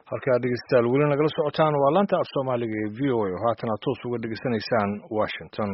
halkaa dhegeystayaal weli nagala socotaan waa laanta af soomaaliga ee v o a oo haatana toos uga dhegeysanaysaan washington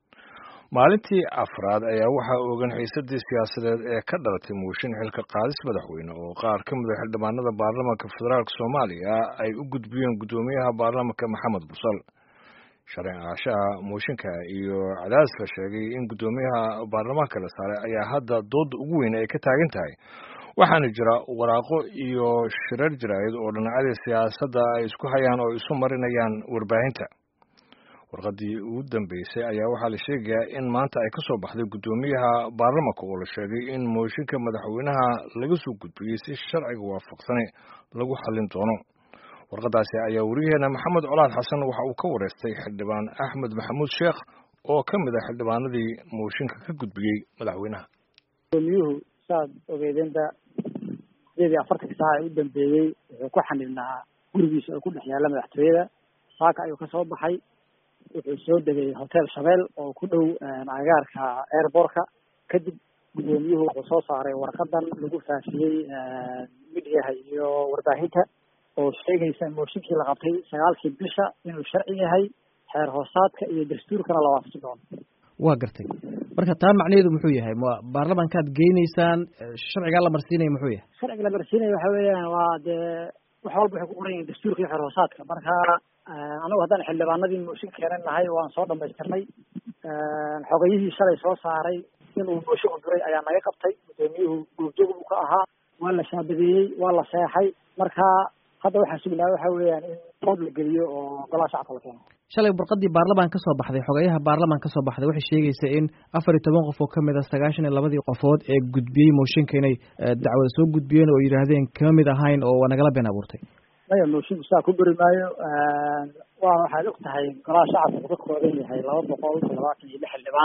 maalintii afraad ayaa waxaa ogan xiisadii siyaasadeed ee ka dhalatay muushin xilka qaadis madaxweyne oo qaar ka mid a xildhibaanada baarlamaanka federaalk soomaaliya ay u gudbiyeen guddoomiyaha baarlamaanka maxamed busal sharci aashaha muushinka iyo cadaadis la sheegay in guddoomiyaha baarlamaanka la saaray ayaa hadda dooda ugu weyn ay ka taagan tahay waxaana jira waraaqo iyo shirar jaraa'id oo dhinacyadii siyaasadda ay isku hayaan oo isu marinayaan warbaahinta warqaddii ugu dambeysay ayaa waxaa la sheegayaa in maanta ay ka soo baxday guddoomiyaha baarlamanka oo la sheegay in mooshinka madaxweynaha laga soo gudbiyey si sharciga waafaqsane lagu xallin doono warqaddaasi ayaa weriyaheena maxamed colaad xasan waxa uu ka wareystay xildhibaan axmed maxamuud sheekh oo ka mid ah xildhibaanadii mooshinka ka gudbiyey madaxweynaha gudoomiyuhu saad ogeydeenba sideed iyo afartanka saaca ee u dambeeyey wuxuu ku xanibnaa gurigiisa oo ku dhex yaalla madaxtooyada saaka ayuu ka soo baxay wuxuu soo degay hotel shabeel oo ku dhow agaarka airbortka kadib guddoomiyuhu wuxuu soo saaray warqadan lagu faafiyey midiyaha iyo warbaahinta oo sheegaysa mooshinkii la qabtay sagaalkii bisha inuu sharci yahay xeer hoosaadka iyo dastuurkana la waafaqi doono waa gartay marka taa macnaheedu muxuu yahay ma baarlamankaad geynaysaan sharcigaa la marsiinaya muxuu yahay sharciga la marsiinaya waxa weeyaan waa dee wax walba waxay ku qoran yihin dastuurka iyo xeer hoosaadka marka anagu haddaan xildhibaanadii mooshin keenan nahay waan soo dhamaystirnay xogayihii shalay soo saaray inuu mooshin uduray ayaa naga qabtay guddoomiyuhu goobjoog buu ka ahaa waa la shaabadeeyey waa la seexay marka hadda waxaa sugnaa waxa weeyaan in dood la geliyo oo golaha shacabka la keeno shalay warqadii baarlamaan ka soo baxday xogeyaha baarlamaan ka soo baxday waxay sheegaysa in afar iyo toban qof oo kamid a sagaashan iyo labadii qofood ee gudbiyey mooshinka inay dacwada soo gudbiyeen oo yidhaahdeen kama mid ahayn oo waa nagala been abuurtay maya moshinku saa ku beri maayo waa waxaad og tahay golaha shacabka wuxuu ka kooban yahay laba boqol labaatan iyo lix xildhibaan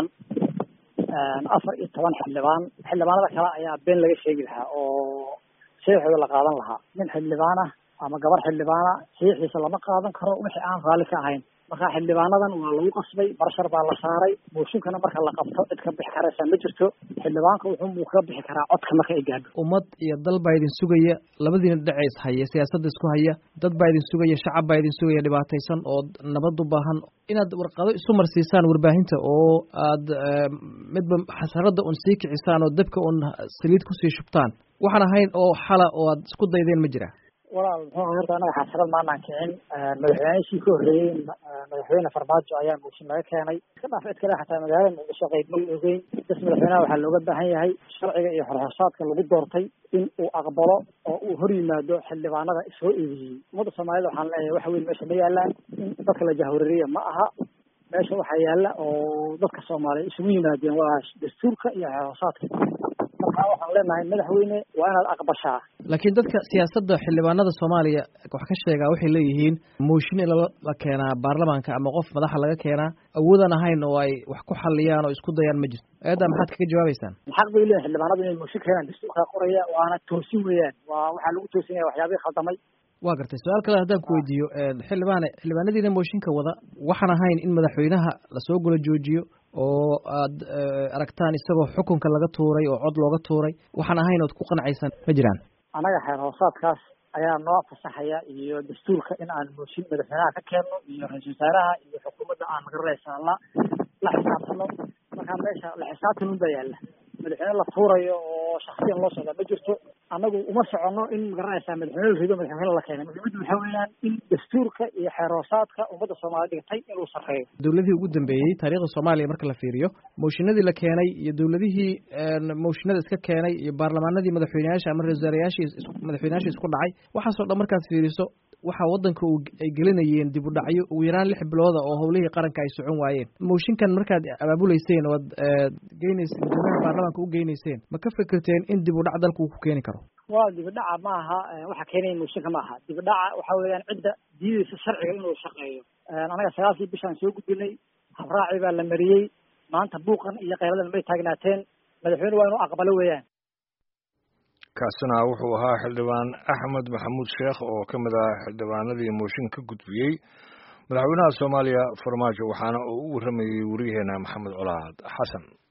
afar iyo toban xildhibaan xildhibaanada kale ayaa been laga sheegi lahaa oo saxiixooda la qaadan lahaa nin xildhibaan ah ama gabar xildhibaana saxiixiisa lama qaadan karo wixii aan raalli ka ahayn marka xildhibaanadan waa lagu qasbay barshar baa la saaray mooshinkana marka la qabto cid ka bixi karaysa ma jirto xildhibaanka wuxuu kaga bixi karaa codka marka ay gaadho ummad iyo dal baa idin sugaya labadiina dhinac is haya siyaasadda isku haya dad baa idin sugaya shacab baa idin sugaya dhibaataysan oo nabad u baahan inaad warqado isu marsiisaan warbaahinta oo aad midba xasarada un sii kicisaan oo dabka un saliid kusii shubtaan waxaan ahayn oo xala oo aad isku daydeen ma jira walaal muxuu horta anaga xasarad maanaan kicin madaxweynihii ka horreeyey madaxweyne farmaajo ayaa mooshin laga keenay iska dhaaf cid kale xataa magaalada muqdisho qayb ma ogeyn bas madaxweynaha waxaa looga baahan yahay sharciga iyo xorxorsaadka lagu doortay in uu aqbalo oo uu hor yimaado xildhibaanada soo eedeeyey ummadda soomaalida waxaan leeyahay wax weyn meesha ma yaalaan in dadka la jahwareeriya ma aha meesha waxaa yaala oo dadka soomaaliya isugu yimaadeen waa dastuurka iyo xorxorsaadka markaa waxaan leenahay madaxweyne waa inaad aqbashaa laakiin dadka siyaasadda xildhibaanada soomaaliya wax ka sheegaa waxay leeyihiin mooshin in la keenaa baarlamaanka ama qof madaxa laga keenaa awoodan ahayn oo ay wax ku xaliyaan oo isku dayaan ma jirto eedda maxaad kaga jawaabeysaan xaq bay leeyihin xildhibaanadu inay mooshin keenaan dastuurkaa qoraya waana toosin weeyaan waa waxaa lagu toosinaya waxyaabihii khaldamay waa gartay su-aal kale haddaan ku weydiiyo xildhibaane xildhibaanadiina mooshinka wada waxaan ahayn in madaxweynaha lasoo gula joojiyo oo aad aragtaan isagoo xukunka laga tuuray oo cod looga tuuray waxaan ahayn ood ku qancaysaan ma jiraan annaga xeer hoosaadkaas ayaa noo fasaxaya iyo dastuurka in aan mooshin madaxweynaha ka keenno iyo ra-isul wasaaraha iyo xukuumadda aan magaranaysaa la la xisaabtano markaa meesha la xisaabtan un baa yaalla madaxweyne la tuurayo oo shaksiyan loo socdaa ma jirto annagu uma soconno in magaranaysaa madaxweyne la rido madaxweyne la keenay muhiimaddu waxaa weeyaan in dastuurka iyo xeer hoosaadka ummadda soomaaliya dhigtay inuu sarreeyo dowladihii ugu dambeeyey taariikhda soomaaliya marka la fiiriyo mooshinadii la keenay iyo dowladihii mooshinada iska keenay iyo baarlamaanadii madaxweyneyaasha ama ra-isul wasaarayaashii madaxweyneyaashii isku dhacay waxaasoo dhan markaad fiiriso waxaa waddanka uu ay gelinayeen dib u dhacyo ugu yaraan lix bilooda oo howlihii qaranka ay socon waayeen mooshinkan markaad abaabuleyseen oo ad geyneyseen guddoomiyaha baarlamaanka u geyneyseen ma ka fikirteen in dib u dhac dalka uu ku keeni karo waa dibidhaca ma aha waxa keenaya mooshinka ma aha dibidhaca waxa weeyaan cidda diideysa sharciga inuu shaqeeyo anaga sagaalkii bishaan soo gudbinay habraaci baa la mariyey maanta buuqan iyo keyladan may taagnaateen madaxweyne waa inuu aqbalo weeyaan kaasina wuxuu ahaa xildhibaan axmed maxamuud sheekh oo ka mid ah xildhibaanadii mooshin ka gudbiyey madaxweynaha soomaaliya farmaajo waxaana uu u warramayey wariyaheena maxamed colaad xasan